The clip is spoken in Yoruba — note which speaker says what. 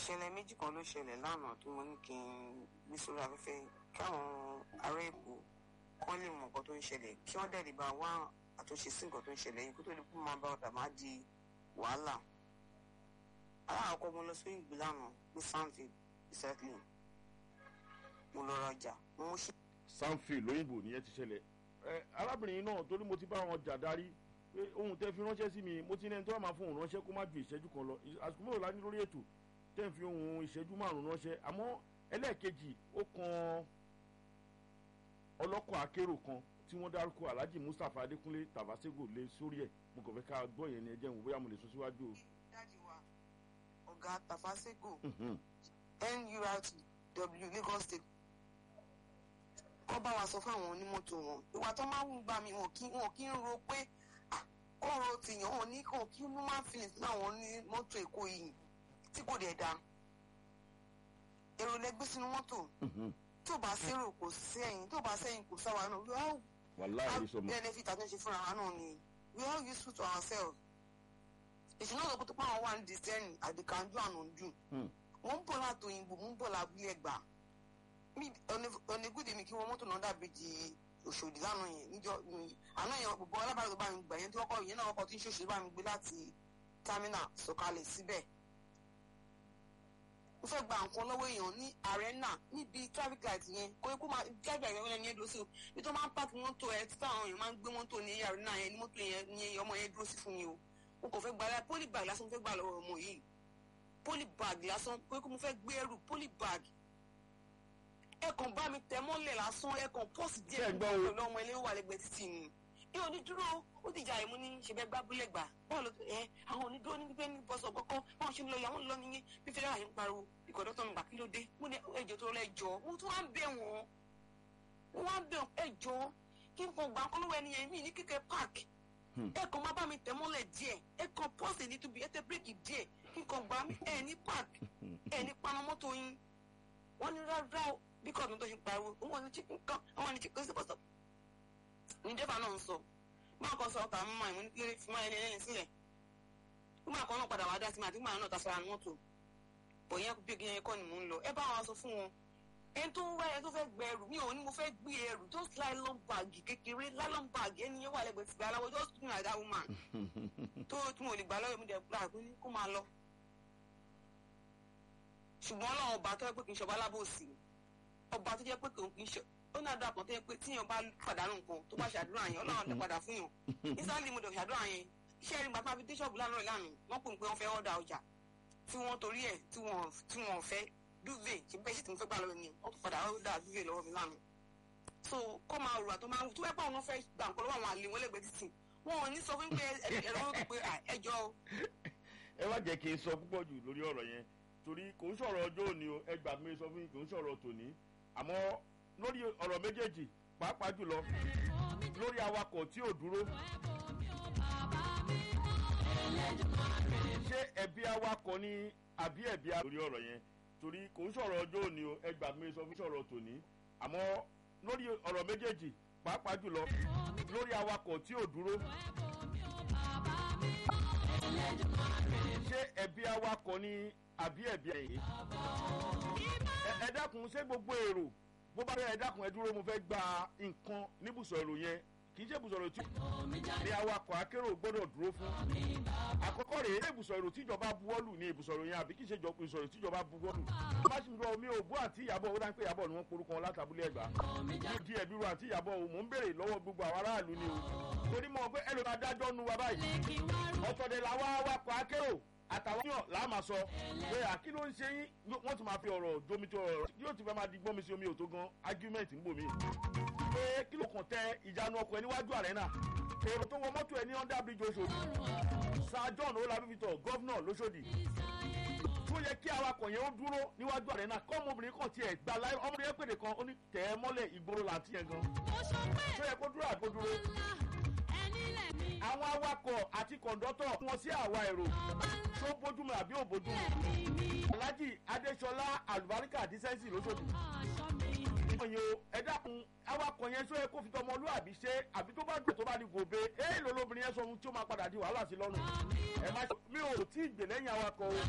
Speaker 1: ìṣẹ̀lẹ̀ méjì kan ló ṣẹlẹ̀ lánàá tó mo ní kí n gbé sórí afẹ́fẹ́ káwọn ará èkó kán lè mọ nǹkan tó ń ṣẹlẹ̀ kí wọ́n dẹ̀ lè bá wá àtúnṣe sí nǹkan tó ń ṣẹlẹ̀ yìí kó tó lè kó máa bá ọ̀dà máa di wàhálà. aláàkọ́ mo lọ sí ìgbé lánàá ní sanfield recycling mo lọ rajà mo mú sí.
Speaker 2: sanfield lóyìnbó nìyẹn ti ṣẹlẹ̀ ẹ arábìnrin náà torí mo ti bá wọn jà darí pé ohun tẹ́ fi ránṣẹ́ sí mi mo ti ní ẹni tó wà máa fún òun ránṣẹ́ kó má ju ìṣẹ́jú kan lọ àsìkò mélòó la ní lórí ètò tẹ́ ń fi ohun ìṣẹ́jú márùn-ún ránṣẹ́ àmọ́ ẹlẹ́ẹ̀kejì ó kan ọlọ́kọ̀ akérò kan tí wọ́n dárúkọ alhaji mustapha adékúnlé tàbáségò lé sórí ẹ̀ mo kàn fẹ́ ká gbọ́ yẹn ni ẹ jẹ́ n wò bóyá mo lè sún síwájú o.
Speaker 1: dájú wa ọ̀gá tafasego nurtw lagos state kọ́ bá wa sọ fáwọn onímọ́tò wọn ìwà tó máa ń gbà mí wọn kí wọn kí ń ro pé kọ́rọ̀ tìyàn wọn ní kàn kí human feelings láwọn onímọ́tò èkó yìí tí kò dẹ̀ da èrò lẹgbẹ́ sínú mọ́tò tó bá sérò kò sí ẹ̀yìn tó bá sẹ́yìn kò sáwa náà we all
Speaker 2: wàláhì sọmọ
Speaker 1: benefit àtúnṣe fúnra wa náà ni we all useful to ourselves ìṣúná ọ̀dọ́ tó pàwọn wà ní discerning àdìkànjú ànàjú mo ń bọ̀ láti òyìnbó mo ń bọ̀ lábúlé ẹgbà ọ̀nẹ́gùdì mi kí wọ́n mọ́tò náà dàbí di òṣòdì lánàá yẹn níjọ àná yẹn gbogbo alábàárẹ̀ tó bá mi gbà yẹn tí wọ́n kọ́ ìyẹn náà wọ́n kọ́ tí ń ṣòṣèlú bá mi gbé láti terminal sọ̀kalẹ̀ síbẹ̀ mo fẹ́ gba nǹkan lọ́wọ́ èèyàn ní arena níbi traffic light yẹn kó kó máa traffic light yẹn ní ẹdúró sí o ibi tó máa ń pààkì mọ́tò ẹ títí àwọn èèyàn máa ń gbé mọ́tò ní arena yẹn ní mọ́tò yẹn ní ọmọ yẹn dúró sí fún mi o mo kò fẹ́ gba ẹ poly bag lásán mo fẹ́ gbà lọ́wọ́ ọmọ yìí poly bag lásán pé kó mo fẹ́ gbé ẹrù poly bag ẹ kàn bá mi tẹ mọ́lẹ̀ lásán ẹ kàn pọ́ọ̀sì díẹ̀ nígbà tó lọ́mọ ilé wà lẹ́gbẹ̀ẹ́ títì ni ẹ ò ní dúró ó ti jà ìmú ní ṣẹbẹ gbábúlẹ̀ gbà bọ́ọ̀lù ẹ àwọn onídúró ní gbígbé ní bọ́sọ̀ kọ́kọ́ báwọn ṣe ń lọ yàwọn lọ nìyẹn bí fẹ́rẹ́ àyè ń pariwo ìkọ̀dọ́ tó ń gbà kí ló dé mo ní ẹjọ́ tó lẹ́jọ́ mo tún wá ń bẹ̀ wọ́n mo wá ń bẹ̀ ẹjọ́ kí n kàn gbà kọ́ lọ́wọ́ ẹni yẹn mí ní kíkẹ́ park ẹ kàn má bá mi tẹ̀ mọ́lẹ̀ díẹ̀ ẹ kàn pọ́ọ̀sì ní tubi ẹ tẹ bírèkì díẹ̀ kí n kàn gbà mí ẹ ní park ẹ ní paná mọ́tò yín wọ́n ní rárá bí kọ́ọ̀tù tó ṣe pariwo òun ò ní chicken kan àwọn ní chicken sí bọ́sọ̀ ní dẹ́fà náà ń sọ máa kọ́ sọ ọ̀tà mímọ́ ìmú nílé fún ẹni ẹlẹ́ni sílẹ̀ nígbà kan náà padà wá dá sí mi àti nígbà náà ta sara mọ́tò bọ̀ yẹn bí yẹn kọ́ ni mò ń lọ ẹ bá wọn sọ fún wọn ẹni tó ń wá ẹni tó fẹ́ gbẹ ẹrù mi ò ní mo fẹ́ gbé ẹrù tó nylon bag kékeré nylon bag ẹni yẹn wà lẹ́gbẹ̀ẹ́ ti gbà aláwọ̀ just do like that woman tó tí mo lè gbà lọ́wọ́ mi dẹ̀ gbà pé kó máa lọ ṣùgbọ́n ọlọ́run ọba tó yẹ pé kì í ṣọba alábòsí ọba tó jẹ́ pé kì í ṣe ó ní àdúrà kan tó yẹ pé tíyan bá pàdánù nǹkan tó bá ṣàdúrà yẹn ọlọ́run lè padà fún yàn nísàlẹ̀ mo dọ̀ ṣàdúrà yẹn iṣẹ́ rí gbàtà fi dé ṣọ́ọ̀bù lánàá ìlànà wọ́n pè pé wọ́n fẹ́ ọ̀dà ọjà tí wọ́n torí ẹ̀ tí wọ́n fẹ́ duvet ṣe bẹ́ẹ̀ sì ti mo fẹ́ gbà lọ́wọ́ mi wọ́n tún padà ọ̀dà duvet lọ́wọ́ mi lánàá so kó máa rò àtọ́ máa wù tó bẹ́ẹ̀ pọ̀ wọn fẹ́ gbà nǹkan lọ́wọ́ àwọn àlè wọn lẹ́gbẹ̀ẹ́ títì wọn ò ní sọ fún pé ẹ̀rọ wọn pé ẹjọ́ o.
Speaker 2: ẹ má jẹ́ kí n sọ púpọ̀ jù lórí ọ̀rọ̀ yẹn torí kò ń sọ̀rọ̀ ọjọ́ òní o ẹ gbà mí sọ fún yín kò ń sọ̀rọ̀ tòní àmọ́ lórí ọ̀rọ̀ méjèèjì pàápàá jùlọ lórí awakọ̀ tí ò dúró. ṣé ẹ̀bi awakọ̀ ni àbí ẹ̀bi awakọ̀ lórí ọ̀rọ̀ yẹn torí kò ń sọ̀rọ̀ ọjọ́ òní o ẹ gbà mí sọ fún sọ̀rọ̀ tòní àmọ́ lórí ọ̀rọ̀ méjèèjì pàápàá jùlọ lórí awakọ̀ tí ò dúró. ṣé ẹ̀bi awakọ̀ ni àbí ẹ̀bi ẹ̀yìn. ẹ dákun ṣé gbogbo èrò bó bá rẹ ẹ dákun ẹ dúró mo fẹ́ gba nǹkan níbùsọ̀ èrò yẹn kì í ṣe ibùsọ̀ èrò tí ní awakọ̀ akérò gbọ́dọ̀ dúró fún. àkọ́kọ́ rèé ilé ibùsọ̀ èrò tíjọba buwọ́lù ní ibùsọ̀ èrò yẹn àbí kì í ṣe ibùsọ̀ èrò tíjọba buwọ́lù. bá ṣe ń lọ omi ògbó àti ìyàbọ̀ ó dáńpé ìyàbọ̀ ni wọ́n porúkọ wọn látàbúlé ẹ̀gbá. mo di ẹ̀bí ru àti ìyàbọ̀ o mò ń béèrè lọ́wọ́ gbogbo àwọn aráàlú ni o. torí mọ̀ pé ẹlòmí adájọ́ nu wa báyìí. ọ̀tọ̀dẹ̀ làwọn awakọ̀ akérò àtàwọn yàn láàmà sọ pé àkí ló ń ṣe yín wọ́n tún máa fi ọ̀rọ̀ domi tó ọ̀rọ̀ yóò ti fẹ́ máa di gbọ́n mi sí omi òtó gan argument ń bò mí. pé kí ló kàn tẹ ìjánu ọkọ̀ ẹ níwájú àrẹ́nà èrò tó wọ mọ́tò ẹ ní under bridge oṣòdì sir john olabi victor gọ́vnọ̀ lóṣòdì tó yẹ kí awakọ̀ yẹn ó dúró níwájú àrẹ́nà kọ́ ọmọbìnrin kan tiẹ̀ gba láì ọmọbìnrin yẹn pèdè kan ó ní tẹ̀ ẹ́ mọ́lẹ̀ ìgboro làǹtí yẹn gan tó yẹ kó dúró àgbo dúró àwọn awakọ̀ àti kọ̀ǹdọ́tọ̀ wọn sí àwa èrò tó bójúmu àbí ò bójúmu. alhaji adesola alubarika dísẹ́nsì lóṣòdì. ìyẹn o ẹ dákun awakọ̀ yẹn sọ yẹ kó fi tọmọlúwàbí ṣe àbí tó bá dùn tó bá di gòbe èèlò lóbìnrin yẹn sọ ohun tí ó máa padà di wàhálà sí lọ́rùn. ẹ má ṣe mi ò tí ì gbè lẹ́yìn awakọ̀ o.